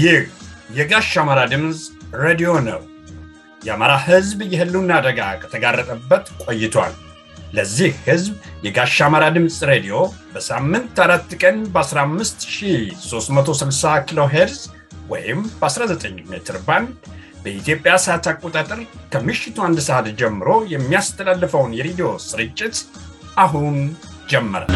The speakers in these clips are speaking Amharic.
ይህ የጋሽ አማራ ድምፅ ሬዲዮ ነው። የአማራ ሕዝብ የህልውና አደጋ ከተጋረጠበት ቆይቷል። ለዚህ ሕዝብ የጋሽ አማራ ድምፅ ሬዲዮ በሳምንት አራት ቀን በ15360 ኪሎ ሄርዝ ወይም በ19 ሜትር ባንድ በኢትዮጵያ ሰዓት አቆጣጠር ከምሽቱ አንድ ሰዓት ጀምሮ የሚያስተላልፈውን የሬዲዮ ስርጭት አሁን ጀመረ።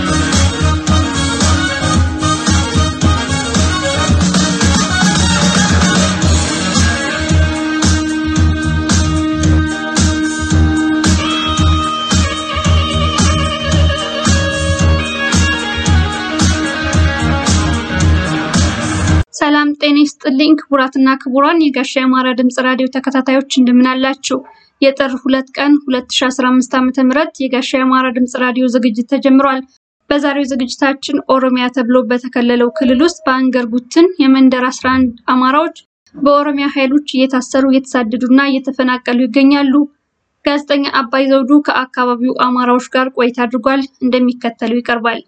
ሰላም ጤና ይስጥልኝ ክቡራትና ክቡራን የጋሻ የአማራ ድምፅ ራዲዮ ተከታታዮች እንደምን አላችሁ? የጥር ሁለት ቀን 2015 ዓ.ም የጋሻ የአማራ ድምፅ ራዲዮ ዝግጅት ተጀምሯል። በዛሬው ዝግጅታችን ኦሮሚያ ተብሎ በተከለለው ክልል ውስጥ በአንገር ጉትን የመንደር 11 አማራዎች በኦሮሚያ ኃይሎች እየታሰሩ እየተሳደዱና እየተፈናቀሉ ይገኛሉ። ጋዜጠኛ አባይ ዘውዱ ከአካባቢው አማራዎች ጋር ቆይታ አድርጓል። እንደሚከተለው ይቀርባል።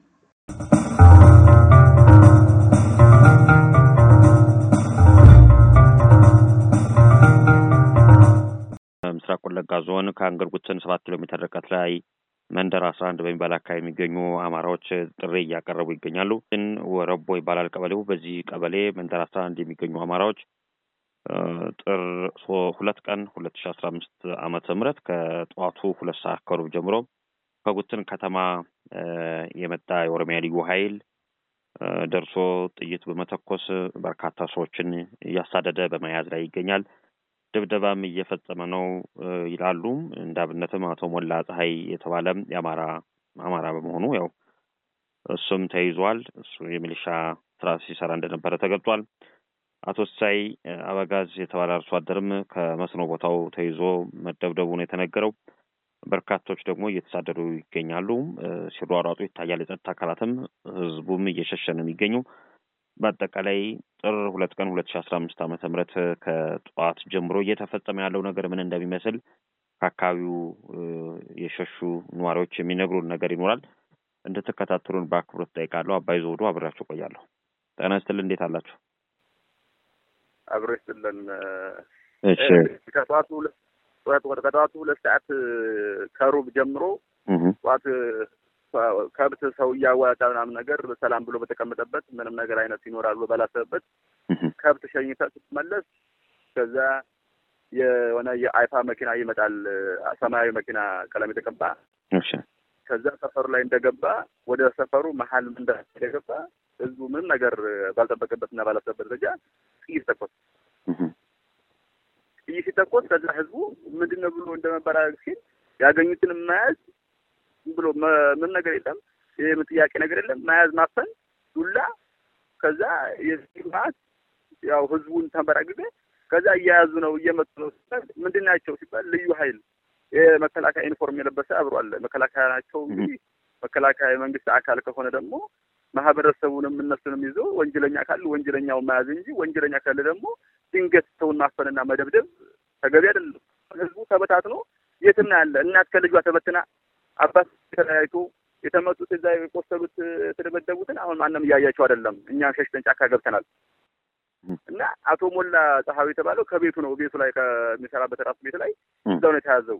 ምስራቅ ወለጋ ዞን ከአንገር ጉትን ሰባት ኪሎ ሜትር ርቀት ላይ መንደር አስራ አንድ በሚባል አካባቢ የሚገኙ አማራዎች ጥሪ እያቀረቡ ይገኛሉ። ግን ወረቦ ይባላል ቀበሌው። በዚህ ቀበሌ መንደር አስራ አንድ የሚገኙ አማራዎች ጥር ሁለት ቀን ሁለት ሺ አስራ አምስት ዓመተ ምህረት ከጠዋቱ ሁለት ሰዓት ከሩብ ጀምሮ ከጉትን ከተማ የመጣ የኦሮሚያ ልዩ ኃይል ደርሶ ጥይት በመተኮስ በርካታ ሰዎችን እያሳደደ በመያዝ ላይ ይገኛል። ድብደባም እየፈጸመ ነው ይላሉ። እንደ አብነትም አቶ ሞላ ፀሐይ የተባለ የአማራ አማራ በመሆኑ ያው እሱም ተይዟል። እሱ የሚሊሻ ስራ ሲሰራ እንደነበረ ተገልጿል። አቶ ሳይ አበጋዝ የተባለ አርሶ አደርም ከመስኖ ቦታው ተይዞ መደብደቡ ነው የተነገረው። በርካቶች ደግሞ እየተሳደዱ ይገኛሉ። ሲሯሯጡ ይታያል። የጸጥታ አካላትም ህዝቡም እየሸሸ ነው የሚገኘው። በአጠቃላይ ጥር ሁለት ቀን ሁለት ሺ አስራ አምስት ዓመተ ምህረት ከጠዋት ጀምሮ እየተፈጸመ ያለው ነገር ምን እንደሚመስል ከአካባቢው የሸሹ ነዋሪዎች የሚነግሩን ነገር ይኖራል። እንድትከታተሉን በአክብሮት ጠይቃለሁ። አባይ ዘውዱ አብሬያችሁ ቆያለሁ። ጤና ይስጥልን። እንዴት አላችሁ? አብሮ ይስጥልን። እሺ ከጠዋቱ ሁለት ከጠዋቱ ሁለት ሰዓት ከሩብ ጀምሮ ጠዋት ከብት ሰው እያዋጣ ምናምን ነገር ሰላም ብሎ በተቀመጠበት ምንም ነገር አይነት ይኖራል ብሎ ባላሰበበት ከብት ሸኝተ ስትመለስ ከዛ የሆነ የአይፋ መኪና ይመጣል። ሰማያዊ መኪና ቀለም የተቀባ ከዛ ሰፈሩ ላይ እንደገባ ወደ ሰፈሩ መሀል እንደ እንደገባ ህዝቡ ምንም ነገር ባልጠበቀበት እና ባላሰበበት ደረጃ ጥይት ተኮስ ጥይት ሲተኮስ ከዛ ህዝቡ ምንድን ነው ብሎ እንደመበራረግ ሲል ያገኙትን መያዝ ብሎ ምን ነገር የለም። ይህ ጥያቄ ነገር የለም። መያዝ፣ ማፈን፣ ዱላ ከዛ የዚህ ማለት ያው ህዝቡን ተንበራግገ ከዛ እየያዙ ነው እየመጡ ነው ሲባል ምንድን ናቸው ሲባል ልዩ ኃይል የመከላከያ ዩኒፎርም የለበሰ አብሮ አለ። መከላከያ ናቸው እንግዲህ መከላከያ የመንግስት አካል ከሆነ ደግሞ ማህበረሰቡንም እነሱንም ይዞ ወንጀለኛ ካሉ ወንጀለኛውን መያዝ እንጂ ወንጀለኛ ካለ ደግሞ ድንገት ሰውን ማፈንና መደብደብ ተገቢ አይደለም። ህዝቡ ተበታትኖ የትና ያለ እናት ከልጇ ተበትና አባት ተለያይቶ የተመጡት እዛ የቆሰሉት የተደበደቡትን አሁን ማንም እያያቸው አይደለም። እኛም ሸሽተን ጫካ ገብተናል። እና አቶ ሞላ ፀሐዩ የተባለው ከቤቱ ነው ቤቱ ላይ ከሚሰራበት ራሱ ቤት ላይ እዛው ነው የተያዘው።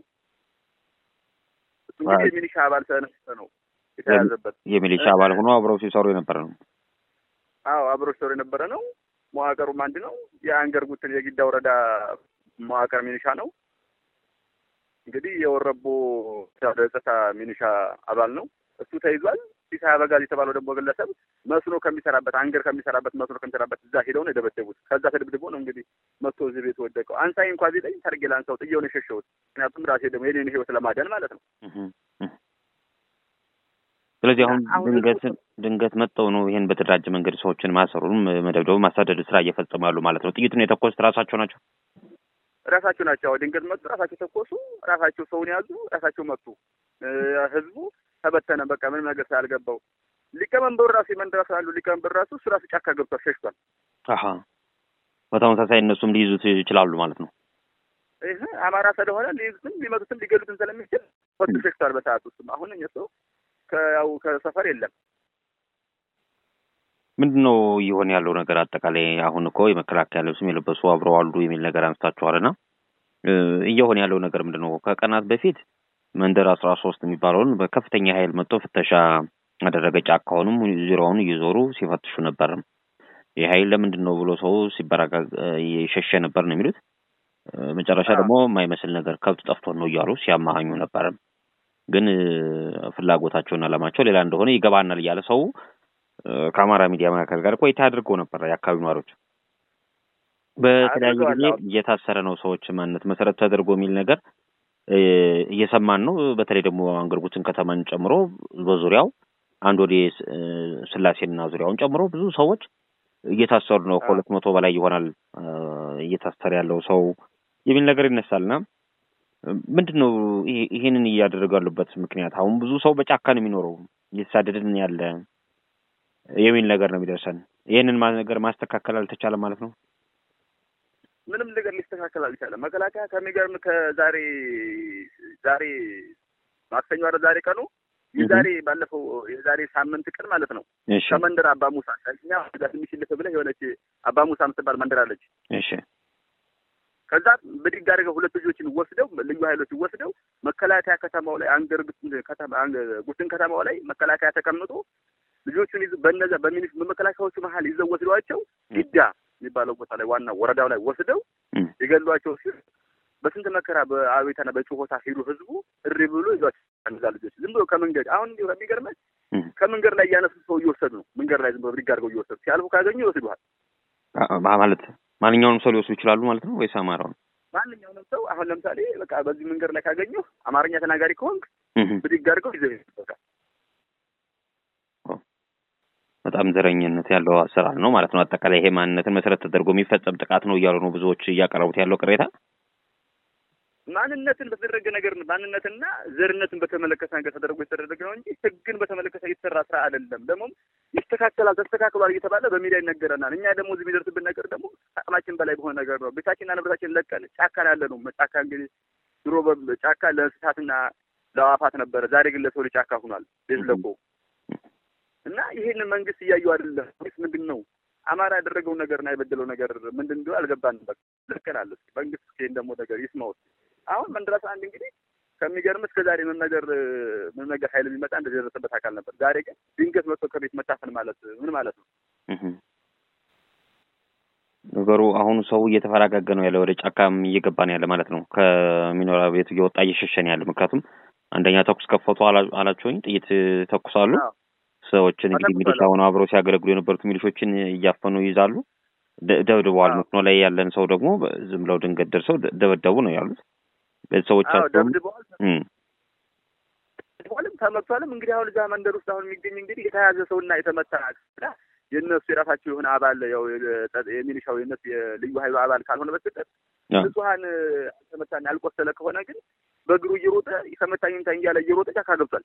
እሱ እንግዲህ የሚሊሻ አባል ስለነበረ ነው የተያዘበት። የሚሊሻ አባል ሆኖ አብረው ሲሰሩ የነበረ ነው። አዎ አብረው ሲሰሩ የነበረ ነው። መዋቅሩም አንድ ነው። የአንገር ጉትን የጊዳ ወረዳ መዋቅር ሚሊሻ ነው። እንግዲህ የወረቦ ጸጥታ ሚኒሻ አባል ነው። እሱ ተይዟል። ሲሳ አበጋዝ የተባለው ደግሞ ግለሰብ መስኖ ከሚሰራበት አንገር ከሚሰራበት መስኖ ከሚሰራበት እዛ ሄደው ነው የደበደቡት። ከዛ ተደብድቦ ነው እንግዲህ መጥቶ እዚህ ቤት ወደቀው። አንሳይ እንኳ ቢለኝ ሰርጌ ላንሳው ጥዬውን የሸሸሁት ምክንያቱም ራሴ ደግሞ የኔን ህይወት ለማዳን ማለት ነው። ስለዚህ አሁን ድንገት ድንገት መጥተው ነው ይሄን በተደራጀ መንገድ ሰዎችን ማሰሩንም መደብደቡ ማሳደድ ስራ እየፈጸሙ ያሉ ማለት ነው። ጥይቱን የተኮሱት ራሳቸው ናቸው ራሳቸው ናቸው። ድንገት መጡ፣ ራሳቸው ተኮሱ፣ ራሳቸው ሰውን ያዙ፣ ራሳቸው መጡ። ህዝቡ ተበተነ። በቃ ምንም ነገር ሳያልገባው ሊቀመንበሩ ራሱ የመንደራ ስላሉ ሊቀመንበሩ ራሱ እሱ ራሱ ጫካ ገብቷል፣ ሸሽቷል። አሀ በተመሳሳይ እነሱም ሊይዙት ይችላሉ ማለት ነው። ይህ አማራ ስለሆነ ሊይዙትም ሊመቱትም ሊገሉትም ስለሚችል ወጡ ሸሽቷል። በሰዓት ውስጥም አሁን እሱ ከያው ከሰፈር የለም ምንድን ነው እየሆነ ያለው ነገር? አጠቃላይ አሁን እኮ የመከላከያ ልብስም የለበሱ አብረው አሉ የሚል ነገር አንስታችኋል እና እየሆነ ያለው ነገር ምንድን ነው? ከቀናት በፊት መንደር አስራ ሶስት የሚባለውን በከፍተኛ ኃይል መጥቶ ፍተሻ አደረገ። ጫካውንም ዙሪያውን እየዞሩ ሲፈትሹ ነበር። ይህ ኃይል ለምንድን ነው ብሎ ሰው ሲበራጋ የሸሸ ነበር ነው የሚሉት። መጨረሻ ደግሞ የማይመስል ነገር ከብት ጠፍቶን ነው እያሉ ሲያማሃኙ ነበር። ግን ፍላጎታቸውን አላማቸው ሌላ እንደሆነ ይገባናል እያለ ሰው ከአማራ ሚዲያ መካከል ጋር ቆይታ አድርገው ነበር። የአካባቢ ነዋሪዎች በተለያየ ጊዜ እየታሰረ ነው ሰዎች ማንነት መሰረት ተደርጎ የሚል ነገር እየሰማን ነው። በተለይ ደግሞ አንገርጉትን ከተማን ጨምሮ በዙሪያው አንድ ወደ ስላሴና ዙሪያውን ጨምሮ ብዙ ሰዎች እየታሰሩ ነው። ከሁለት መቶ በላይ ይሆናል እየታሰረ ያለው ሰው የሚል ነገር ይነሳልና ምንድን ነው ይሄንን እያደረጉ ያሉበት ምክንያት? አሁን ብዙ ሰው በጫካ ነው የሚኖረው እየተሳደድን ያለ የሚል ነገር ነው የሚደርሰን። ይህንን ነገር ማስተካከል አልተቻለም ማለት ነው። ምንም ነገር ሊስተካከል አልቻለም። መከላከያ ከሚገርም ከዛሬ ዛሬ ማክሰኞ አረ ዛሬ ቀኑ የዛሬ ባለፈው የዛሬ ሳምንት ቀን ማለት ነው ከመንደር አባ ሙሳ እኛ ጋ ትንሽ ልፍ ብለህ የሆነች አባ ሙሳ የምትባል መንደር አለች። እሺ ከዛ ብድግ አድርገው ሁለት ልጆችን ወስደው ልዩ ኃይሎች ወስደው መከላከያ ከተማው ላይ አንገር ጉትን ከተማው ላይ መከላከያ ተቀምጦ ልጆቹን ይዘው በነዛ በሚኒስ በመከላከያዎቹ መሀል ይዘው ወስደዋቸው ዲዳ የሚባለው ቦታ ላይ ዋና ወረዳው ላይ ወስደው የገሏቸው ሲል በስንት መከራ በአቤታና በጩኸታ ሄዱ። ህዝቡ እሪ ብሎ ይዟቸው እነዛ ልጆች ዝም ብሎ ከመንገድ አሁን እንዲሁ ከሚገርመህ ከመንገድ ላይ እያነሱ ሰው እየወሰዱ ነው። መንገድ ላይ ዝም ብሎ ብድግ አድርገው እየወሰዱ ሲያልፉ ካገኙ ይወስዱሃል። ማለት ማንኛውንም ሰው ሊወስዱ ይችላሉ ማለት ነው ወይስ አማራውን? ማንኛውንም ሰው አሁን ለምሳሌ በቃ በዚህ መንገድ ላይ ካገኙ አማርኛ ተናጋሪ ከሆንክ ብድግ አድርገው ይዘው ይወስዱሃል። በጣም ዘረኝነት ያለው አሰራር ነው ማለት ነው። አጠቃላይ ይሄ ማንነትን መሰረት ተደርጎ የሚፈጸም ጥቃት ነው እያሉ ነው ብዙዎች እያቀረቡት ያለው ቅሬታ። ማንነትን በተደረገ ነገር ማንነትና ዘርነትን በተመለከተ ነገር ተደርጎ የተደረገ ነው እንጂ ህግን በተመለከተ የተሰራ ስራ አይደለም። ደግሞም ይስተካከላል፣ ተስተካክሏል እየተባለ በሚዲያ ይነገረናል። እኛ ደግሞ እዚህ የሚደርስብን ነገር ደግሞ አቅማችን በላይ በሆነ ነገር ነው። ቤታችንና ንብረታችን ለቀን ጫካ ያለ ነው። ጫካ እንግዲህ ድሮ ጫካ ለእንስሳትና ለአዋፋት ነበረ። ዛሬ ግን ለሰው ልጅ ጫካ ሆኗል። ቤት ለቆ እና ይሄንን መንግስት እያየው አይደለም። ምንድን ነው አማራ ያደረገው ነገርና የበደለው ነገር ምንድን እንደሆነ አልገባንም። በቃ ልከናል። መንግስት ይሄን ደግሞ ነገር ይስማው። አሁን መንደራስ አንድ እንግዲህ ከሚገርም እስከ ዛሬ ምን ነገር ምን ነገር ኃይል ቢመጣ እንደዚህ የደረሰበት አካል ነበር። ዛሬ ግን ድንገት መጥቶ ከቤት መታፈን ማለት ምን ማለት ነው? ነገሩ አሁኑ ሰው እየተፈራጋገ ነው ያለ፣ ወደ ጫካም እየገባ ነው ያለ ማለት ነው። ከሚኖሪያ ቤቱ እየወጣ እየሸሸን ያለ። ምክንያቱም አንደኛ ተኩስ ከፈቱ አላቸውኝ፣ ጥይት ተኩሳሉ። ሰዎችን እንግዲህ ሚሊሻ ሆነው አብረው ሲያገለግሉ የነበሩት ሚሊሾችን እያፈኑ ይይዛሉ፣ ደብድበዋል። መስኖ ላይ ያለን ሰው ደግሞ ዝም ብለው ድንገት ደርሰው ደበደቡ ነው ያሉት። ቤተሰቦቻቸውም ደብድበዋልም ተመቷልም። እንግዲህ አሁን እዛ መንደር ውስጥ አሁን የሚገኝ እንግዲህ የተያዘ ሰውና የተመታ የእነሱ የራሳቸው የሆነ አባል ያው የሚሊሻው የእነሱ የልዩ ኃይሉ አባል ካልሆነ በስተቀር ንጹሀን ተመታና ያልቆሰለ ከሆነ ግን በእግሩ እየሮጠ ተመታኝ ምታኝ እያለ እየሮጠ ጫካ ገብቷል።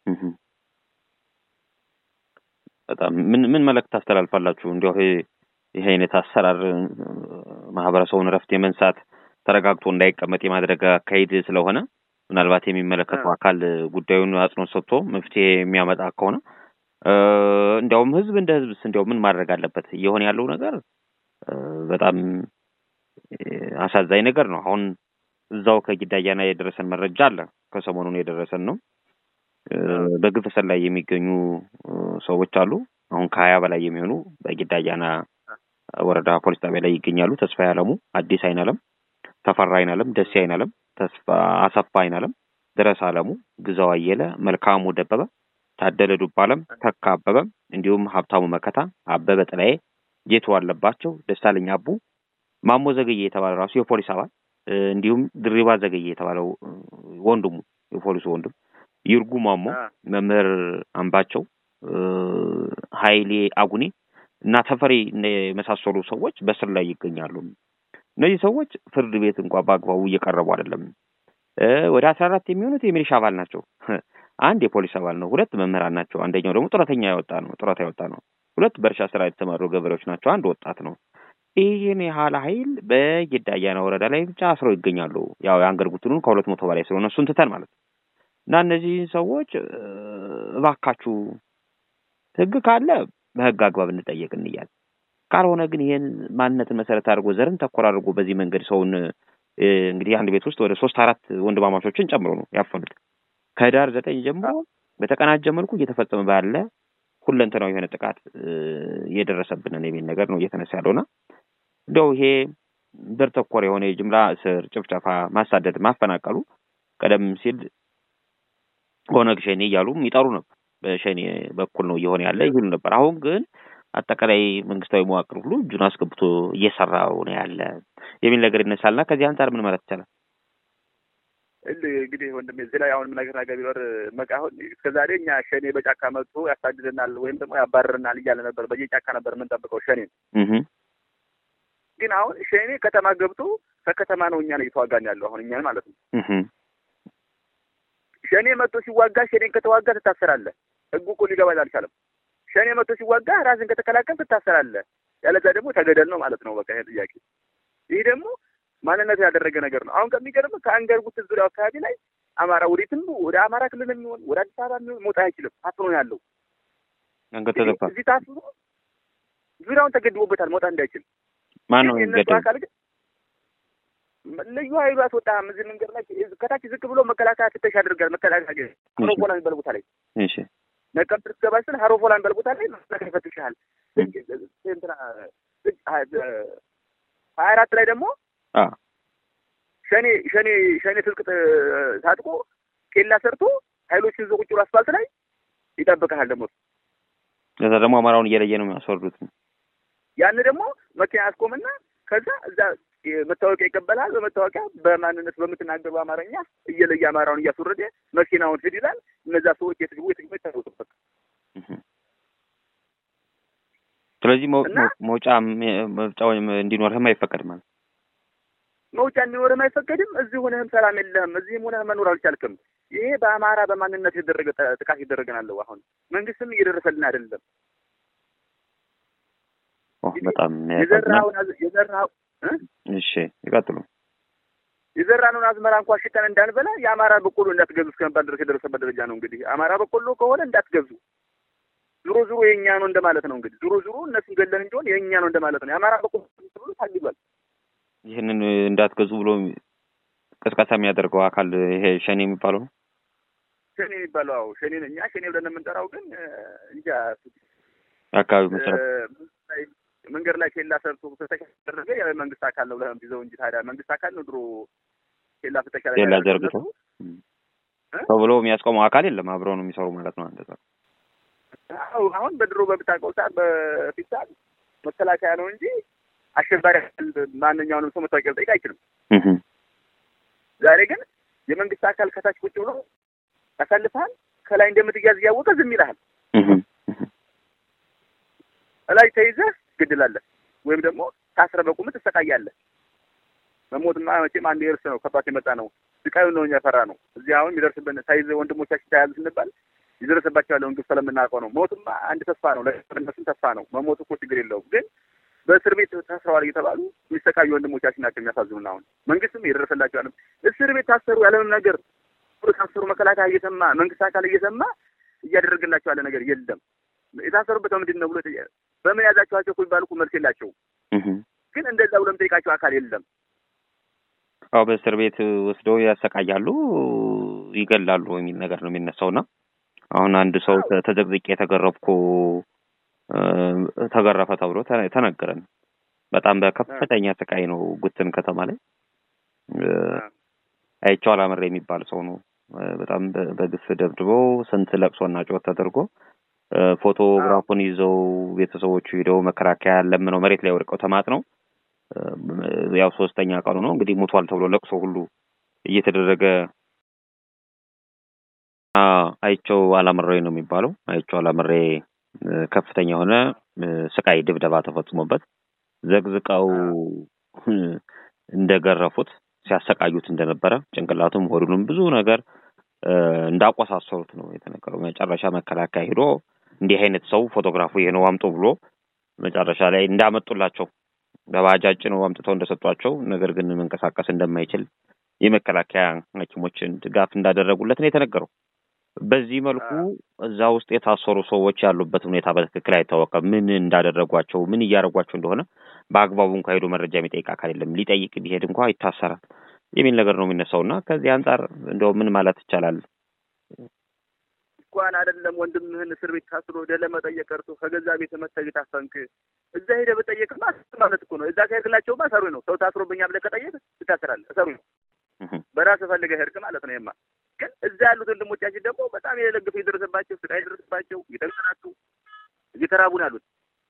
በጣም ምን ምን መልእክት ታስተላልፋላችሁ? እንዲያው ይሄ አይነት አሰራር ማህበረሰቡን እረፍት የመንሳት ተረጋግቶ እንዳይቀመጥ የማድረግ አካሄድ ስለሆነ ምናልባት የሚመለከተው አካል ጉዳዩን አጽንኦት ሰጥቶ መፍትሄ የሚያመጣ ከሆነ እንዲያውም ህዝብ እንደ ህዝብስ እንዲያው ምን ማድረግ አለበት? እየሆነ ያለው ነገር በጣም አሳዛኝ ነገር ነው። አሁን እዛው ከጊዳያና የደረሰን መረጃ አለ። ከሰሞኑን የደረሰን ነው። በግፍ እስር ላይ የሚገኙ ሰዎች አሉ። አሁን ከሀያ በላይ የሚሆኑ በጊዳያና ወረዳ ፖሊስ ጣቢያ ላይ ይገኛሉ። ተስፋ አለሙ፣ አዲስ አይናለም፣ ተፈራ አይናለም፣ ደሴ አይናለም፣ ተስፋ አሰፋ አይናለም፣ ድረስ አለሙ፣ ግዛው አየለ፣ መልካሙ ደበበ፣ ታደለ ዱባለም፣ ተካ አበበ እንዲሁም ሀብታሙ መከታ፣ አበበ ጥላዬ፣ ጌቱ አለባቸው፣ ደሳለኝ አቡ፣ ማሞ ዘገየ የተባለ ራሱ የፖሊስ አባል እንዲሁም ድሪባ ዘገየ የተባለው ወንድሙ የፖሊሱ ወንድም ይርጉ ማሞ፣ መምህር አምባቸው፣ ኃይሌ አጉኔ እና ተፈሪ የመሳሰሉ ሰዎች በስር ላይ ይገኛሉ። እነዚህ ሰዎች ፍርድ ቤት እንኳ በአግባቡ እየቀረቡ አይደለም። ወደ አስራ አራት የሚሆኑት የሚሊሻ አባል ናቸው። አንድ የፖሊስ አባል ነው። ሁለት መምህራን ናቸው። አንደኛው ደግሞ ጡረተኛ ያወጣ ነው ጡረታ ያወጣ ነው። ሁለት በእርሻ ስራ የተሰማሩ ገበሬዎች ናቸው። አንድ ወጣት ነው። ይህን ያህል ኃይል በጊዳያና ወረዳ ላይ ብቻ አስረው ይገኛሉ። ያው የአንገር ጉትኑን ከሁለት መቶ በላይ ስለሆነ እሱን ትተን ማለት ነው እና እነዚህ ሰዎች እባካችሁ ህግ ካለ በህግ አግባብ እንጠየቅ እንያል። ካልሆነ ግን ይሄን ማንነትን መሰረት አድርጎ ዘርን ተኮር አድርጎ በዚህ መንገድ ሰውን እንግዲህ አንድ ቤት ውስጥ ወደ ሶስት አራት ወንድማማቾችን ጨምሮ ነው ያፈኑት። ከህዳር ዘጠኝ ጀምሮ በተቀናጀ መልኩ እየተፈጸመ ባለ ሁለንተናዊ የሆነ ጥቃት እየደረሰብንን የሚል ነገር ነው እየተነሳ ያለውና እንደው ይሄ ዘር ተኮር የሆነ የጅምላ እስር፣ ጭፍጨፋ፣ ማሳደድ፣ ማፈናቀሉ ቀደም ሲል ኦነግ ሸኔ እያሉ ይጠሩ ነበር። በሸኔ በኩል ነው እየሆነ ያለ ይሉ ነበር። አሁን ግን አጠቃላይ መንግስታዊ መዋቅር ሁሉ እጁን አስገብቶ እየሰራው ነው ያለ የሚል ነገር ይነሳልና ከዚህ አንጻር ምን ማለት ይቻላል? እንግዲህ ወንድሜ እዚህ ላይ አሁን ነገር ነገር ቢኖር መቃ አሁን እስከዛሬ እኛ ሸኔ በጫካ መጥቶ ያሳድደናል ወይም ደግሞ ያባረርናል እያለ ነበር። በየጫካ ነበር የምንጠብቀው ሸኔን። ግን አሁን ሸኔ ከተማ ገብቶ ከከተማ ነው እኛን እየተዋጋን ያለው አሁን እኛን ማለት ነው። ሸኔ መጥቶ ሲዋጋ ሸኔን ከተዋጋ ትታሰራለህ። ህጉ እኮ ሊገባል አልቻለም። ሸኔ መጥቶ ሲዋጋ ራስን ከተከላከል ትታሰራለህ። ያለዛ ደግሞ ተገደል ነው ማለት ነው። በቃ ይሄ ጥያቄ ይህ ደግሞ ማንነት ያደረገ ነገር ነው። አሁን ከሚገርም ከአንገር ጉት ዙሪያው አካባቢ ላይ አማራ ወዴትም ወደ አማራ ክልል የሚሆን ወደ አዲስ አበባ የሚሆን መውጣት አይችልም። ታፍኖ ያለው እዚህ ታፍኖ ዙሪያውን ተገድቦበታል መውጣት እንዳይችል። ማን ነው የእነሱ አካል ግን ልዩ ኃይሉ አስወጣህም። እዚህ መንገድ ላይ ከታች ዝቅ ብሎ መከላከያ ፍተሻ ያደርጋል። መከላከያ ሀሮፎላ የሚባል ቦታ ላይ ነቀምት ስትገባ ስል ሀሮፎላ የሚባል ቦታ ላይ መከላከያ ይፈትሻል። ሀያ አራት ላይ ደግሞ ሸኔ ሸኔ ሸኔ ትጥቅ ታጥቆ ኬላ ሰርቶ ኃይሎች ይዞ ቁጭ ብሎ አስፋልት ላይ ይጠብቅሃል። ደግሞ ከዛ ደግሞ አማራውን እየለየ ነው የሚያስወርዱት። ያን ደግሞ መኪና ያስቆምና ከዛ እዛ መታወቂያ ይቀበላል። በመታወቂያ በማንነት በምትናገሩ አማርኛ እየለየ አማራውን እያስወረደ መኪናውን ሂድ ይላል። እነዛ ሰዎች የትግቡ የትግቡ ይታወቁበት። ስለዚህ መውጫ መውጫ ወይም እንዲኖርህም አይፈቀድም ማለት መውጫ እንዲኖርህም አይፈቀድም። እዚህ ሆነህም ሰላም የለህም። እዚህም ሆነህ መኖር አልቻልክም። ይሄ በአማራ በማንነት የተደረገ ጥቃት ይደረገናለሁ። አሁን መንግስትም እየደረሰልን አይደለም። በጣም የዘራውን የዘራው እሺ፣ ይቀጥሉ። የዘራነውን አዝመራ እንኳን ሽጠን እንዳንበላ የአማራ በቆሎ እንዳትገዙ እስከመባል ድረስ የደረሰበት ደረጃ ነው። እንግዲህ አማራ በቆሎ ከሆነ እንዳትገዙ፣ ዙሮ ዙሮ የእኛ ነው እንደማለት ነው። እንግዲህ ዙሮ ዙሮ እነሱን ገለን እንዲሆን የእኛ ነው እንደማለት ነው። የአማራ በቆሎ ብሎ ታግዷል። ይህንን እንዳትገዙ ብሎ ቅስቀሳ የሚያደርገው አካል ይሄ ሸኔ የሚባለው ነው። ሸኔ የሚባለው አዎ፣ ሸኔ እኛ ሸኔ ብለን የምንጠራው ግን እንጃ አካባቢው መሰረት መንገድ ላይ ኬላ ሰርቶ ፍተሻ ያደረገ ያው መንግስት አካል ነው ብለህ ይዘው እንጂ ታዲያ መንግስት አካል ነው ድሮ ኬላ ፍተሻ ላይ ኬላ ዘርግቶ ተብሎ የሚያስቆመው አካል የለም። አብረው ነው የሚሰሩ ማለት ነው። አንተ አዎ አሁን በድሮ በምታውቀው ሰዓት በፊት ሰዓት መከላከያ ነው እንጂ አሸባሪ ማንኛውንም ሰው መታወቂያ ልጠይቅ አይችልም። ዛሬ ግን የመንግስት አካል ከታች ቁጭ ብሎ ያሳልፍሃል። ከላይ እንደምትያዝ እያወቀ ዝም ይልሃል። እላይ ተይዘህ ትገድላለህ፣ ወይም ደግሞ ታስረ በቁም ትሰቃያለህ። መሞትማ መቼም አንድ የእርስ ነው ከባት የመጣ ነው። ስቃዩን ነው እኛ ፈራ ነው። እዚህ አሁን የሚደርስብን ተይዘ ወንድሞቻችን ተያዙ ስንባል ይደረስባቸው ያለውን ግፍ ስለምናውቀው ነው። ሞትማ አንድ ተስፋ ነው፣ ለእነሱም ተስፋ ነው። መሞቱ እኮ ችግር የለውም ግን በእስር ቤት ታስረዋል እየተባሉ የሚሰቃዩ ወንድሞቻችን ናቸው የሚያሳዝኑን። አሁን መንግስትም የደረሰላቸው ያለም እስር ቤት ታሰሩ ያለምንም ነገር ታሰሩ መከላከያ እየሰማ መንግስት አካል እየሰማ እያደረገላቸው ያለ ነገር የለም። የታሰሩበት በምንድን ነው ብሎ በምን ያዛችኋቸው እኮ የሚባሉ እኮ መልስ የላቸውም። ግን እንደዛ ብሎ የሚጠይቃቸው አካል የለም። አዎ በእስር ቤት ወስደው ያሰቃያሉ፣ ይገላሉ የሚል ነገር ነው የሚነሳውና አሁን አንድ ሰው ተዘግዝቄ የተገረፍኩ ተገረፈ ተብሎ ተነገረን። በጣም በከፍተኛ ስቃይ ነው ጉትን ከተማ ላይ አይቼው አላመረ የሚባል ሰው ነው። በጣም በግፍ ደብድበው ስንት ለቅሶና ጩኸት ተደርጎ ፎቶግራፉን ይዘው ቤተሰቦቹ ሂደው መከላከያ ለምነው መሬት ላይ ወድቀው ተማጥ ነው። ያው ሶስተኛ ቀኑ ነው እንግዲህ ሙቷል ተብሎ ለቅሶ ሁሉ እየተደረገ አይቼው አላምሬ ነው የሚባለው። አይቼው አላምሬ ከፍተኛ የሆነ ስቃይ ድብደባ ተፈጽሞበት ዘግዝቀው እንደገረፉት ሲያሰቃዩት እንደነበረ ጭንቅላቱም ሆዱንም ብዙ ነገር እንዳቆሳሰሩት ነው የተነገረው። መጨረሻ መከላከያ ሄዶ እንዲህ አይነት ሰው ፎቶግራፉ ይሄ ነው አምጡ ብሎ መጨረሻ ላይ እንዳመጡላቸው በባጃጅ ነው አምጥተው እንደሰጧቸው፣ ነገር ግን መንቀሳቀስ እንደማይችል የመከላከያ ሐኪሞችን ድጋፍ እንዳደረጉለት ነው የተነገረው። በዚህ መልኩ እዛ ውስጥ የታሰሩ ሰዎች ያሉበት ሁኔታ በትክክል አይታወቅም። ምን እንዳደረጓቸው ምን እያደረጓቸው እንደሆነ በአግባቡ እንኳ ሄዶ መረጃ የሚጠይቅ አካል የለም። ሊጠይቅ ቢሄድ እንኳ ይታሰራል የሚል ነገር ነው የሚነሳው እና ከዚህ አንጻር እንደው ምን ማለት ይቻላል? እንኳን አይደለም ወንድምህን እስር ቤት ታስሮ ወደ ለመጠየቅ ቀርቶ ከገዛ ቤት መተህ ታፈንክ እዛ ሄደህ ብጠየቅማ ማለት እኮ ነው። እዛ ከሄድክላቸውማ እሰሩኝ ነው። ሰው ታስሮብኛል ብለህ ከጠየቅ ትታሰራለህ። እሰሩኝ ነው። በራስህ ፈልገህ ሄድክ ማለት ነው። የማ ግን እዛ ያሉት ወንድሞቻችን ደግሞ በጣም የለግፍ የደረሰባቸው ስቃይ የደረሰባቸው እየተንከራቱ እየተራቡ ነው ያሉት።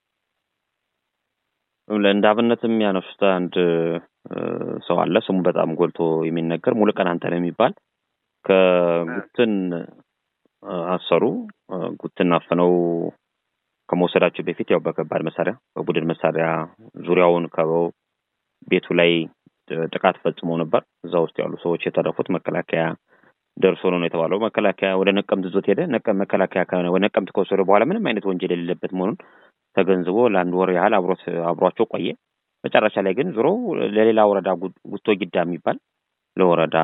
እንደ አብነት የሚያነሱት አንድ ሰው አለ። ስሙ በጣም ጎልቶ የሚነገር ሙሉቀን አንተነህ የሚባል ከጉትን አሰሩ። ጉትን አፍነው ከመውሰዳቸው በፊት ያው በከባድ መሳሪያ በቡድን መሳሪያ ዙሪያውን ከበው ቤቱ ላይ ጥቃት ፈጽመው ነበር። እዛ ውስጥ ያሉ ሰዎች የተረፉት መከላከያ ደርሶ ነው የተባለው። መከላከያ ወደ ነቀምት ዞት ሄደ። መከላከያ ወደ ነቀምት ከወሰደ በኋላ ምንም አይነት ወንጀል የሌለበት መሆኑን ተገንዝቦ ለአንድ ወር ያህል አብሮት አብሯቸው ቆየ። መጨረሻ ላይ ግን ዞሮ ለሌላ ወረዳ ጉቶ ጊዳ የሚባል ለወረዳ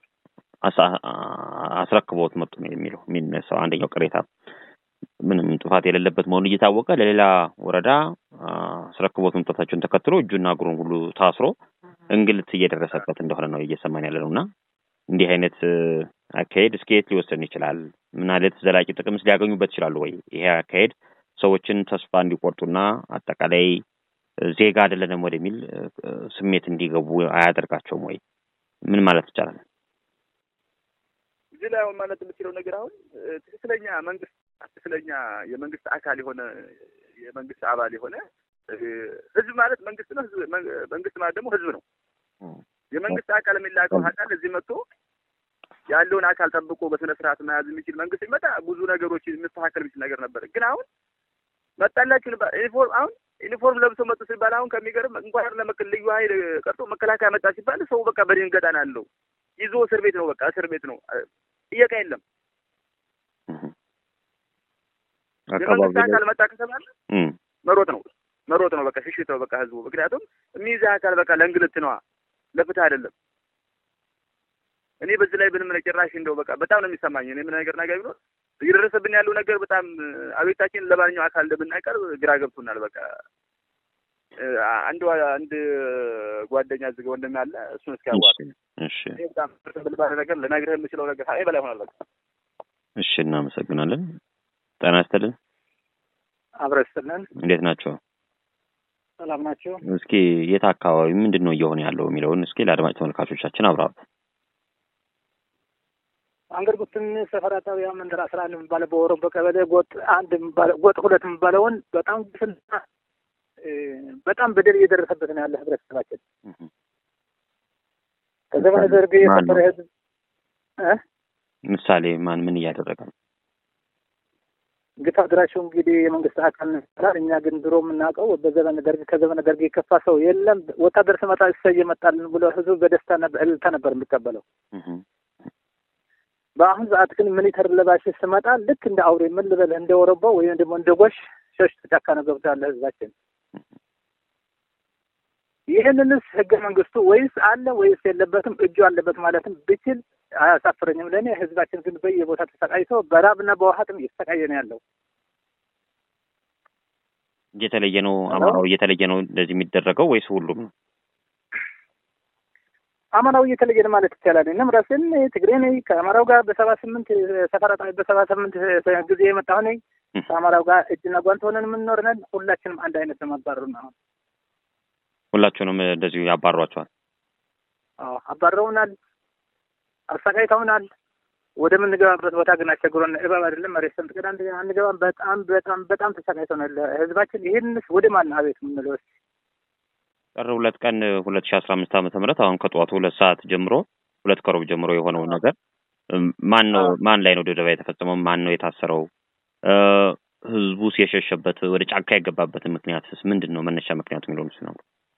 አስረክበውት መጡ ነው የሚለው የሚነሳው አንደኛው ቅሬታ። ምንም ጥፋት የሌለበት መሆኑን እየታወቀ ለሌላ ወረዳ አስረክቦት መምጣታቸውን ተከትሎ እጁና እግሩን ሁሉ ታስሮ እንግልት እየደረሰበት እንደሆነ ነው እየሰማን ያለ ነው እና እንዲህ አይነት አካሄድ እስከ የት ሊወሰን ይችላል? ምን አይነት ዘላቂ ጥቅምስ ሊያገኙበት ይችላሉ ወይ? ይሄ አካሄድ ሰዎችን ተስፋ እንዲቆርጡና አጠቃላይ ዜጋ አይደለንም ወደሚል ስሜት እንዲገቡ አያደርጋቸውም ወይ? ምን ማለት ይቻላል? እዚህ ላይ አሁን ማለት የምችለው ነገር አሁን ትክክለኛ መንግስት ትክክለኛ የመንግስት አካል የሆነ የመንግስት አባል የሆነ ህዝብ ማለት መንግስት ነው። ህዝብ መንግስት ማለት ደግሞ ህዝብ ነው። የመንግስት አካል የሚላከው አካል እዚህ መጥቶ ያለውን አካል ጠብቆ በስነ ስርዓት መያዝ የሚችል መንግስት ሲመጣ ብዙ ነገሮች የሚስተካከል የሚችል ነገር ነበር። ግን አሁን መጣላችሁ ዩኒፎርም አሁን ዩኒፎርም ለብሶ መጡ ሲባል አሁን ከሚገርም እንኳን ለመከል ልዩ ኃይል ቀርቶ መከላከያ መጣ ሲባል ሰው በቃ በድንገጣ ነው ያለው። ይዞ እስር ቤት ነው በቃ እስር ቤት ነው። ጥየቃ የለም። የመንግስት አካል መጣ ከተባለ መሮጥ ነው መሮጥ ነው በቃ ሽሽት ነው በቃ ህዝቡ። ምክንያቱም የሚይዝህ አካል በቃ ለእንግልት ነዋ፣ ለፍትህ አይደለም። እኔ በዚህ ላይ ምንም ጭራሽ እንደው በቃ በጣም ነው የሚሰማኝ። እኔ ምን ነገር ነገር ቢኖር እየደረሰብን ያለው ነገር በጣም አቤታችን ለማንኛው አካል እንደምናቀርብ ግራ ገብቶናል። በቃ አንድ አንድ ጓደኛ ዝገ ወንድም ያለ እሱን እስኪያዋቅ እሺ፣ በጣም ብልባለ ነገር ልነግርህ የምችለው ነገር አይ በላይ ሆናል። በቃ እሺ፣ እናመሰግናለን። ጤና ይስጥልን። አብረን ስትልን እንዴት ናቸው? ሰላም ናቸው። እስኪ የት አካባቢ ምንድን ነው እየሆነ ያለው የሚለውን እስኪ ለአድማጭ ተመልካቾቻችን አብራሩ። አንገር ጉትን ሰፈራ ጣቢያ መንደር አስራ አንድ የሚባለው በወረብ ቀበሌ ጎጥ አንድ ጎጥ ሁለት የሚባለውን በጣም ግፍና በጣም በደል እየደረሰበት ነው ያለ ህብረተሰባችን። ከዘመነ ደርግ የፈጠረ ህዝብ ምሳሌ ማን ምን እያደረገ ነው? ግፍ አድራሹ እንግዲህ የመንግስት አካል ይባላል። እኛ ግን ድሮ የምናውቀው በዘመነ ደርግ ከዘመነ ደርግ የከፋ ሰው የለም። ወታደር ስመጣ እሰይ እየመጣልን ብሎ ህዝቡ በደስታ እልልታ ነበር የሚቀበለው። በአሁን ሰዓት ግን ሚሊተር ለባሽ ስመጣ ልክ እንደ አውሬ ምን ልበልህ እንደ ወረቦ ወይም ደግሞ እንደ ጎሽ ሸሽቶ ጫካ ነው ገብቶ ያለ ህዝባችን። ይህንንስ ህገ መንግስቱ ወይስ አለ ወይስ የለበትም እጁ አለበት ማለትም ብችል አያሳፍረኝም። ለእኔ ህዝባችን ግን በየቦታ ተሰቃይቶ በራብና በውሀትም እየተሰቃየ ነው ያለው። እየተለየ ነው አማራው እየተለየ ነው እንደዚህ የሚደረገው ወይስ ሁሉም ነው? አማራው እየተለየ ነው ማለት ይቻላል። እኔም ራሴን ትግሬ ነኝ። ከአማራው ጋር በሰባ ስምንት ሰፈራ በሰባ ስምንት ጊዜ የመጣሁ ነኝ። ከአማራው ጋር እጅና ጓንት ሆነን የምንኖር ነን። ሁላችንም አንድ አይነት ነው ማባረሩን። አሁን ሁላችሁንም እንደዚሁ ያባሯቸዋል። አዎ አባረውናል፣ አሰቃይተውናል። ወደምንገባበት ቦታ ግን አስቸግሮን እባብ አይደለም መሬት ሰንጥቀን አንገባም። በጣም በጣም በጣም ተሰቃይተውናል ህዝባችን። ይህንስ ወደ ማን አቤት የምንለው እስኪ ጥር ሁለት ቀን ሁለት ሺ አስራ አምስት ዓመተ ምህረት አሁን ከጠዋቱ ሁለት ሰዓት ጀምሮ ሁለት ከሩብ ጀምሮ የሆነው ነገር ማን ነው ማን ላይ ነው ድብደባ የተፈጸመው? ማን ነው የታሰረው? ህዝቡስ የሸሸበት ወደ ጫካ የገባበትን ምክንያትስ ምንድን ነው? መነሻ ምክንያቱ የሚለውን ነው።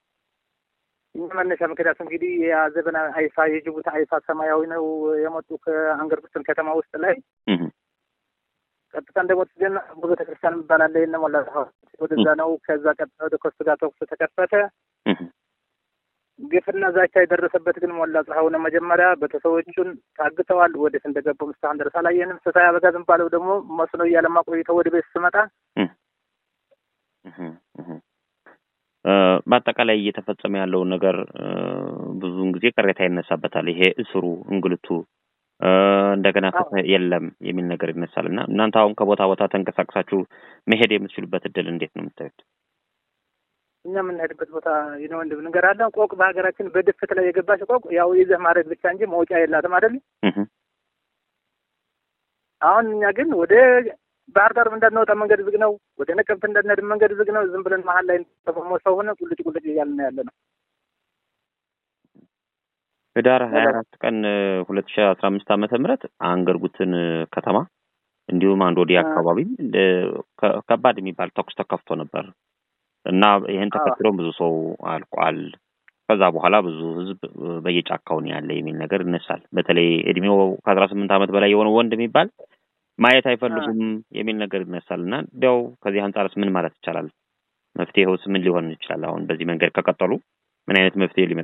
መነሻ ምክንያቱ እንግዲህ የዘበና አይፋ የጅቡቲ አይፋ ሰማያዊ ነው የመጡ ከአንገርጉትን ከተማ ውስጥ ላይ ቀጥታ እንደሞት ግን ቤተክርስቲያን የሚባል ይነ ሞላ ወደዛ ነው። ከዛ ቀጥታ ወደ ኮስት ጋር ተኩስ ተከፈተ። ግፍና ዛቻ የደረሰበት ግን ሞላ ፀሐዩ ነው። መጀመሪያ ቤተሰቦቹን ታግተዋል። ወዴት እንደገቡም እስካሁን ድረስ አላየንም። ስሳይ አበጋዝ የሚባለው ደግሞ መስኖ እያለማ ቆይተው ወደ ቤት ስመጣ በአጠቃላይ እየተፈጸመ ያለውን ነገር ብዙውን ጊዜ ቅሬታ ይነሳበታል። ይሄ እስሩ፣ እንግልቱ እንደገና ፍትህ የለም የሚል ነገር ይነሳል እና እናንተ አሁን ከቦታ ቦታ ተንቀሳቅሳችሁ መሄድ የምትችሉበት እድል እንዴት ነው የምታዩት? እኛ የምንሄድበት ቦታ ነው ወንድም ነገር አለ። ቆቅ በሀገራችን በድፍት ላይ የገባች ቆቅ ያው ይዘህ ማድረግ ብቻ እንጂ መውጫ የላትም አይደል? አሁን እኛ ግን ወደ ባህር ዳር እንዳንወጣ መንገድ ዝግ ነው። ወደ ነቀምት እንዳንሄድ መንገድ ዝግ ነው። ዝም ብለን መሀል ላይ ተፈሞ ሰው ሆነ ቁልጭ ቁልጭ እያልን ነው ያለ ነው። ህዳር ሀያ አራት ቀን ሁለት ሺ አስራ አምስት ዓመተ ምህረት አንገርጉትን ከተማ እንዲሁም አንድ ወዲህ አካባቢ ከባድ የሚባል ተኩስ ተከፍቶ ነበር እና ይህን ተከትሎም ብዙ ሰው አልቋል። ከዛ በኋላ ብዙ ህዝብ በየጫካውን ያለ የሚል ነገር ይነሳል። በተለይ እድሜው ከአስራ ስምንት ዓመት በላይ የሆነ ወንድ የሚባል ማየት አይፈልጉም የሚል ነገር ይነሳል እና እንዲያው ከዚህ አንጻርስ ምን ማለት ይቻላል? መፍትሄውስ ምን ሊሆን ይችላል? አሁን በዚህ መንገድ ከቀጠሉ ምን አይነት መፍትሄ ሊመጣ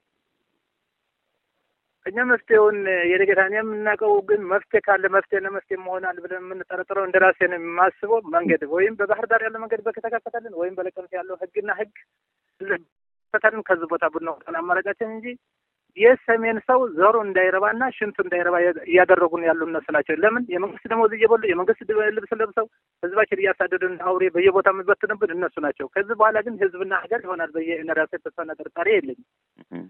እኛ መፍትሄውን የደገታን የምናውቀው ግን መፍትሄ ካለ መፍትሄ ለመፍትሄ መሆናል ብለን የምንጠረጥረው እንደ ራሴ ነው የማስበው። መንገድ ወይም በባህር ዳር ያለው መንገድ በከተከፈተልን ወይም በለቀምት ያለው ህግና ህግ ፈተልን ከዚህ ቦታ ብንወጣን አማራጫችን እንጂ የሰሜን ሰው ዘሩ እንዳይረባና ሽንቱ እንዳይረባ እያደረጉን ያሉ እነሱ ናቸው። ለምን የመንግስት ደሞዝ እየበሉ የመንግስት ልብስ ለብሰው ህዝባችን እያሳደዱን አውሬ በየቦታ የሚበትንብን እነሱ ናቸው። ከዚህ በኋላ ግን ህዝብና ሀገር ይሆናል ብዬ እኔ ራሴ ተስፋና ጥርጣሬ የለኝም።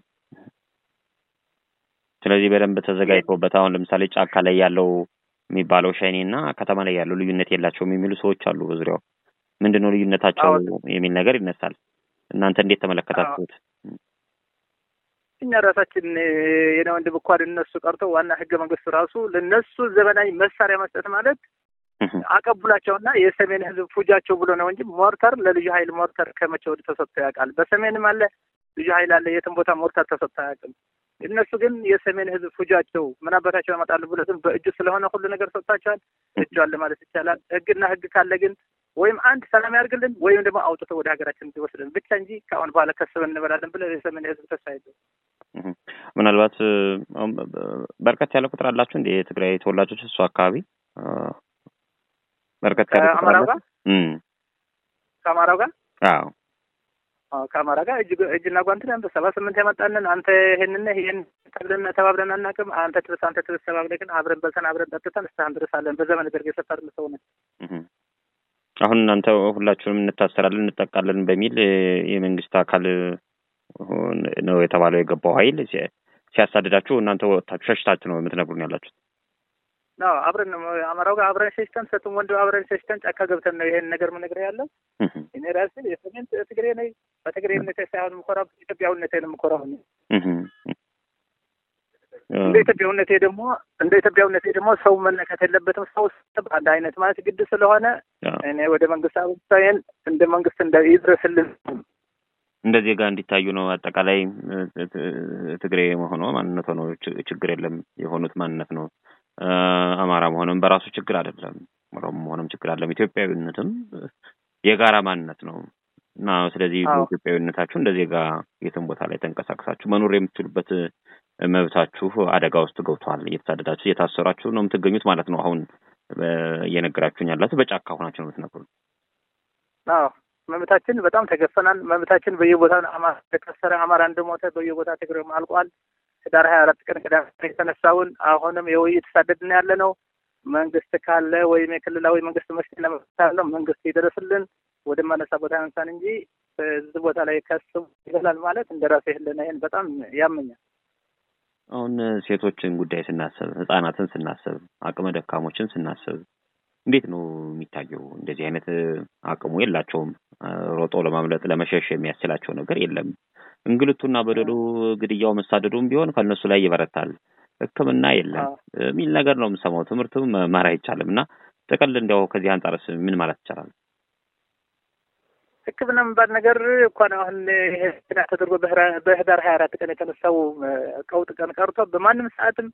ስለዚህ በደንብ ተዘጋጅቶበት አሁን ለምሳሌ ጫካ ላይ ያለው የሚባለው ሸኔ እና ከተማ ላይ ያለው ልዩነት የላቸውም የሚሉ ሰዎች አሉ። በዙሪያው ምንድን ነው ልዩነታቸው የሚል ነገር ይነሳል። እናንተ እንዴት ተመለከታችሁት? እኛ ራሳችን የኔ ወንድም እንኳን እነሱ ቀርቶ ዋና ህገ መንግስቱ ራሱ ለነሱ ዘመናዊ መሳሪያ መስጠት ማለት አቀቡላቸውና የሰሜን ህዝብ ፉጃቸው ብሎ ነው እንጂ ሞርተር ለልዩ ኃይል ሞርተር ከመቼ ወዲህ ተሰጥቶ ያውቃል? በሰሜንም አለ ልዩ ኃይል አለ። የትም ቦታ ሞርተር ተሰጥቶ አያውቅም። እነሱ ግን የሰሜን ህዝብ ፉጃቸው ምን አባታቸው ያመጣሉ ብሎ ግን በእጁ ስለሆነ ሁሉ ነገር ሰጥቷቸዋል። እጇል ማለት ይቻላል። ህግና ህግ ካለ ግን ወይም አንድ ሰላም ያርግልን ወይም ደግሞ አውጥቶ ወደ ሀገራችን እንዲወስድን ብቻ እንጂ ከአሁን በኋላ ከስበን እንበላለን ብለን የሰሜን ህዝብ ተስፋ የለውም። ምናልባት በርከት ያለ ቁጥር አላችሁ እንደ የትግራይ ተወላጆች እሱ አካባቢ በርከት ያለ ቁጥር ከአማራው ጋር አላችሁ? ከአማራው ጋር አዎ አዎ ከአማራ ጋር እጅ እጅና ጓንት ነን። በሰባ ስምንት ያመጣንን አንተ ይሄንን ይሄን ተብለን ተባብለን አናውቅም። አንተ ትብስ አንተ ትብስ ተባብለን ግን አብረን በልተን አብረን ጠጥተን እስካሁን ድረስ አለን። በዘመን ደርግ የሰፈርን ሰው ነን። አሁን እናንተ ሁላችሁንም እንታሰራለን እንጠቃለን በሚል የመንግስት አካል ነው የተባለው የገባው ኃይል ሲያሳድዳችሁ እናንተ ወጥታችሁ ሸሽታችሁ ነው የምትነግሩን ያላችሁት? ነው አብረን ነው አማራው ጋር አብረን ሸሽተን ሰቱም ወንድ አብረን ሸሽተን ጫካ ገብተን ነው ይሄን ነገር የምነግርህ ያለው። እኔ ራሴ የሰሜን ትግሬ ነኝ። በትግሬነቴ ሳይሆን የምኮራው ኢትዮጵያዊነቴ ነው የምኮራው። እንደ ኢትዮጵያዊነቴ ደግሞ እንደ ኢትዮጵያዊነቴ ደግሞ ሰው መነካት የለበትም። ሰው አንድ አይነት ማለት ግድ ስለሆነ እኔ ወደ መንግስት አብሳይን እንደ መንግስት እንደ ይድረስልን እንደ ዜጋ እንዲታዩ ነው። አጠቃላይ ትግሬ መሆኑ ማንነት ነው ችግር የለም የሆኑት ማንነት ነው። አማራ መሆንም በራሱ ችግር አይደለም። ኦሮሞ መሆንም ችግር አይደለም። ኢትዮጵያዊነትም የጋራ ማንነት ነው እና ስለዚህ በኢትዮጵያዊነታችሁ እንደ ዜጋ የትም ቦታ ላይ ተንቀሳቅሳችሁ መኖር የምትችሉበት መብታችሁ አደጋ ውስጥ ገብቷል። እየተሳደዳችሁ እየታሰራችሁ ነው የምትገኙት ማለት ነው። አሁን እየነገራችሁኝ ያላችሁ በጫካ ሆናችሁ ነው የምትነግሩን። አዎ መብታችን በጣም ተገፈናል። መብታችን በየቦታ አማራ ተከሰረ፣ አማራ እንደሞተ በየቦታ ትግሬም አልቋል። ህዳር ሀያ አራት ቀን ቅዳሜ የተነሳውን አሁንም የውይይት ተሳደድን ያለ ነው። መንግስት ካለ ወይም የክልላዊ መንግስት መስጠት ለመፍታለው መንግስት ይደረስልን ወደ ማነሳ ቦታ ያንሳን እንጂ በዚህ ቦታ ላይ ከስቡ ይገላል ማለት እንደ ራሴ ህልና ይሄን በጣም ያመኛል። አሁን ሴቶችን ጉዳይ ስናስብ፣ ህጻናትን ስናስብ፣ አቅመ ደካሞችን ስናስብ እንዴት ነው የሚታየው? እንደዚህ አይነት አቅሙ የላቸውም። ሮጦ ለማምለጥ ለመሸሽ የሚያስችላቸው ነገር የለም። እንግልቱና በደሉ፣ ግድያው፣ መሳደዱም ቢሆን ከእነሱ ላይ ይበረታል። ሕክምና የለም የሚል ነገር ነው የምሰማው። ትምህርትም መማር አይቻልም እና ጥቅል እንዲያው ከዚህ አንጻርስ ምን ማለት ይቻላል? ሕክምና የሚባል ነገር እንኳን አሁን ና ተደርጎ በህዳር ሀያ አራት ቀን የተነሳው ቀውጥ ቀን ቀርቶ በማንም ሰዓትም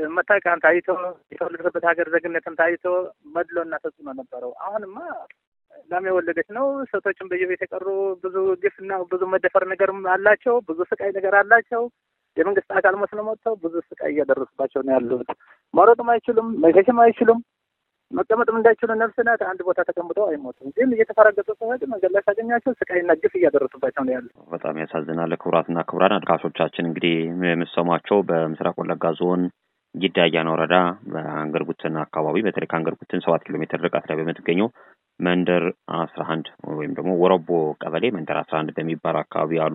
መታወቂያን ታይቶ የተወለደበት ሀገር ዜግነትን ታይቶ መድሎና ተጽዕኖ ነበረው። አሁንማ ላም የወለደች ነው። ሴቶችን በየቤት የቀሩ ብዙ ግፍና ብዙ መደፈር ነገርም አላቸው። ብዙ ስቃይ ነገር አላቸው። የመንግስት አካል መስለው መጥተው ብዙ ስቃይ እያደረሱባቸው ነው ያሉት። መሮጥም አይችሉም፣ መሸሽም አይችሉም። መቀመጥም እንዳይችሉ ነፍስ ናት። አንድ ቦታ ተቀምጠው አይሞቱም። ግን እየተፈራገጡ ሲሄድ መንገድ ላይ ሳገኛቸው ስቃይና ግፍ እያደረሱባቸው ነው ያሉት። በጣም ያሳዝናል። ክቡራትና ክቡራን አድካሾቻችን እንግዲህ የምሰሟቸው በምስራቅ ወለጋ ዞን ጊዳ አያና ወረዳ በአንገርጉትን አካባቢ በተለይ ከአንገርጉትን ሰባት ኪሎ ሜትር ርቀት ላይ በምትገኘው መንደር አስራ አንድ ወይም ደግሞ ወረቦ ቀበሌ መንደር አስራ አንድ በሚባል አካባቢ ያሉ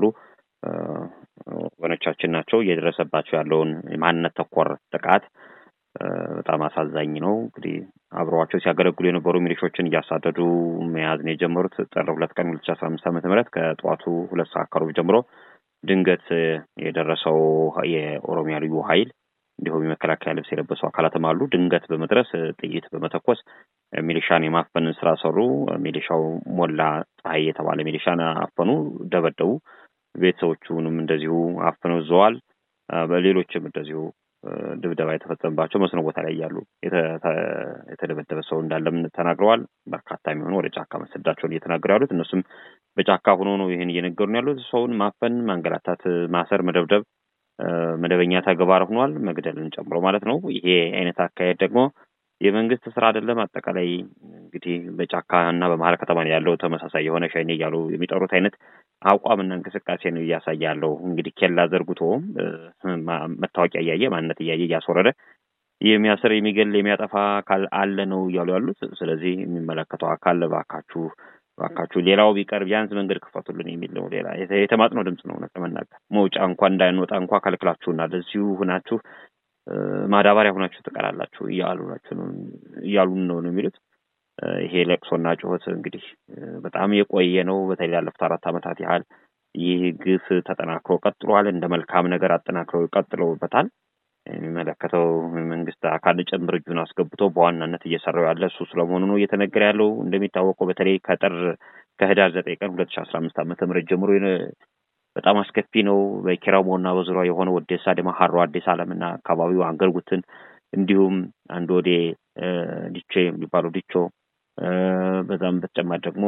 ወገኖቻችን ናቸው። እየደረሰባቸው ያለውን የማንነት ተኮር ጥቃት በጣም አሳዛኝ ነው። እንግዲህ አብረዋቸው ሲያገለግሉ የነበሩ ሚሊሾችን እያሳደዱ መያዝ ነው የጀመሩት። ጥር ሁለት ቀን ሁለት ሺ አስራ አምስት ዓመተ ምህረት ከጠዋቱ ሁለት ሰዓት ከሩብ ጀምሮ ድንገት የደረሰው የኦሮሚያ ልዩ ኃይል እንዲሁም የመከላከያ ልብስ የለበሱ አካላትም አሉ። ድንገት በመድረስ ጥይት በመተኮስ ሚሊሻን የማፈን ስራ ሰሩ። ሚሊሻው ሞላ ፀሐይ የተባለ ሚሊሻን አፈኑ፣ ደበደቡ። ቤተሰቦቹንም እንደዚሁ አፍነው ይዘዋል። በሌሎችም እንደዚሁ ድብደባ የተፈጸመባቸው መስኖ ቦታ ላይ እያሉ የተደበደበ ሰው እንዳለም ተናግረዋል። በርካታ የሚሆኑ ወደ ጫካ መሰዳቸውን እየተናገሩ ያሉት እነሱም በጫካ ሆኖ ነው ይህን እየነገሩ ነው ያሉት። ሰውን ማፈን፣ ማንገላታት፣ ማሰር፣ መደብደብ መደበኛ ተግባር ሆኗል፣ መግደልን ጨምሮ ማለት ነው። ይሄ አይነት አካሄድ ደግሞ የመንግስት ስራ አይደለም። አጠቃላይ እንግዲህ በጫካ እና በመሀል ከተማ ያለው ተመሳሳይ የሆነ ሸኔ እያሉ የሚጠሩት አይነት አቋምና እንቅስቃሴ ነው እያሳየ ያለው። እንግዲህ ኬላ ዘርግቶ መታወቂያ እያየ ማንነት እያየ እያስወረደ የሚያስር የሚገል የሚያጠፋ አካል አለ ነው እያሉ ያሉት። ስለዚህ የሚመለከተው አካል እባካችሁ እባካችሁ ሌላው ቢቀር ቢያንስ መንገድ ክፈቱልን የሚል ነው። ሌላ የተማጽኖ ድምፅ ነው። እውነት ለመናገር መውጫ እንኳ እንዳንወጣ እንኳ ከልክላችሁና ለዚሁ ሁናችሁ ማዳበሪያ ሁናችሁ ትቀራላችሁ እያሉ ናቸው እያሉን ነው ነው የሚሉት። ይሄ ለቅሶና ጩኸት እንግዲህ በጣም የቆየ ነው። በተለይ ላለፉት አራት ዓመታት ያህል ይህ ግፍ ተጠናክሮ ቀጥሏል። እንደ መልካም ነገር አጠናክረው ቀጥለውበታል። የሚመለከተው መንግስት አካል ጭምር እጁን አስገብቶ በዋናነት እየሰራው ያለ እሱ ስለመሆኑ ነው እየተነገረ ያለው። እንደሚታወቀው በተለይ ከጥር ከህዳር ዘጠኝ ቀን ሁለት ሺ አስራ አምስት ዓመተ ምህረት ጀምሮ በጣም አስከፊ ነው። በኪራሞ እና በዙሪያ የሆነ ወዴሳ ደማ ሀሮ አዲስ አለምና አካባቢው አንገርጉትን እንዲሁም አንድ ወዴ ዲቾ የሚባለው ዲቾ በዛም በተጨማሪ ደግሞ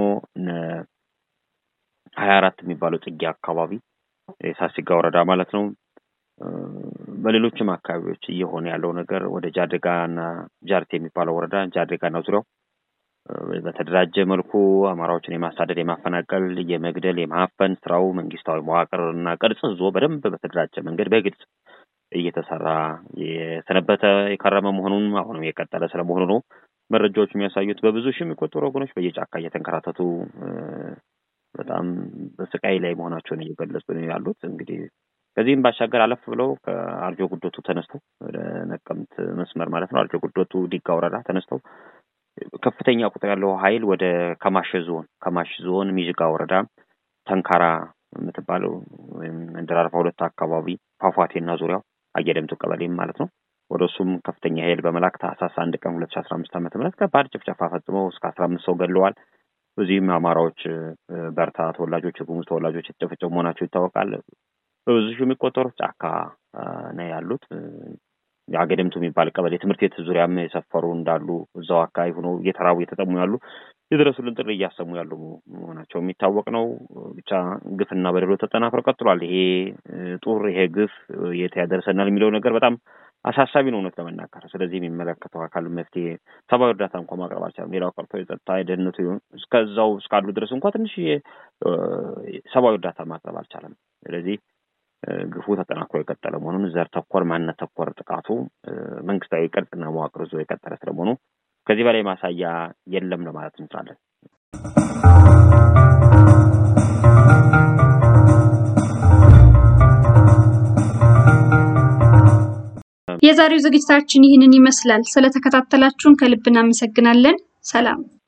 ሀያ አራት የሚባለው ጽጌ አካባቢ የሳሲጋ ወረዳ ማለት ነው። በሌሎችም አካባቢዎች እየሆነ ያለው ነገር ወደ ጃደጋና ጃርቴ የሚባለው ወረዳ ጃደጋና ዙሪያው በተደራጀ መልኩ አማራዎችን የማሳደድ የማፈናቀል፣ የመግደል፣ የማፈን ስራው መንግስታዊ መዋቅርና ቅርጽ ይዞ በደንብ በተደራጀ መንገድ በግልጽ እየተሰራ የሰነበተ የከረመ መሆኑን አሁንም የቀጠለ ስለመሆኑ ነው መረጃዎች የሚያሳዩት። በብዙ ሺህ የሚቆጠሩ ወገኖች በየጫካ እየተንከራተቱ በጣም በስቃይ ላይ መሆናቸውን እየገለጹ ነው ያሉት። እንግዲህ ከዚህም ባሻገር አለፍ ብለው ከአርጆ ጉዶቱ ተነስተው ወደ ነቀምት መስመር ማለት ነው አርጆ ጉዶቱ ዲጋ ወረዳ ተነስተው ከፍተኛ ቁጥር ያለው ኃይል ወደ ከማሽ ዞን ከማሽ ዞን ሚዥጋ ወረዳ ተንካራ የምትባለው ወይም መንደር አርባ ሁለት አካባቢ ፏፏቴና ዙሪያው አየደምቱ ቀበሌም ማለት ነው ወደ እሱም ከፍተኛ ኃይል በመላክ ታህሳስ አንድ ቀን ሁለት ሺ አስራ አምስት ዓመተ ምህረት ከባድ ጭፍጨፋ ፈጽመው እስከ አስራ አምስት ሰው ገድለዋል። በዚህም አማራዎች በርታ ተወላጆች፣ የጉሙዝ ተወላጆች የተጨፈጨፉ መሆናቸው ይታወቃል። በብዙ ሺህ የሚቆጠሩት ጫካ ነው ያሉት። የአገደምቱ የሚባል ቀበሌ ትምህርት ቤት ዙሪያም የሰፈሩ እንዳሉ እዛው አካባቢ ሆኖ እየተራቡ እየተጠሙ ያሉ የድረሱልን ጥሪ እያሰሙ ያሉ መሆናቸው የሚታወቅ ነው። ብቻ ግፍና በደሎ ተጠናክሮ ቀጥሏል። ይሄ ጡር ይሄ ግፍ የት ያደርሰናል የሚለው ነገር በጣም አሳሳቢ ነው እውነት ለመናገር። ስለዚህ የሚመለከተው አካል መፍትሄ ሰብአዊ እርዳታ እንኳ ማቅረብ አልቻለም። ሌላው ቀርቶ የጸጥታ የደህንነቱ እስከዛው እስካሉ ድረስ እንኳ ትንሽ ሰብአዊ እርዳታ ማቅረብ አልቻለም። ስለዚህ ግፉ ተጠናክሮ የቀጠለ መሆኑን ዘር ተኮር ማንነት ተኮር ጥቃቱ መንግስታዊ ቅርጽና መዋቅር ይዞ የቀጠለ ስለመሆኑ ከዚህ በላይ ማሳያ የለም ለማለት እንችላለን። የዛሬው ዝግጅታችን ይህንን ይመስላል። ስለተከታተላችሁን ከልብ እናመሰግናለን። ሰላም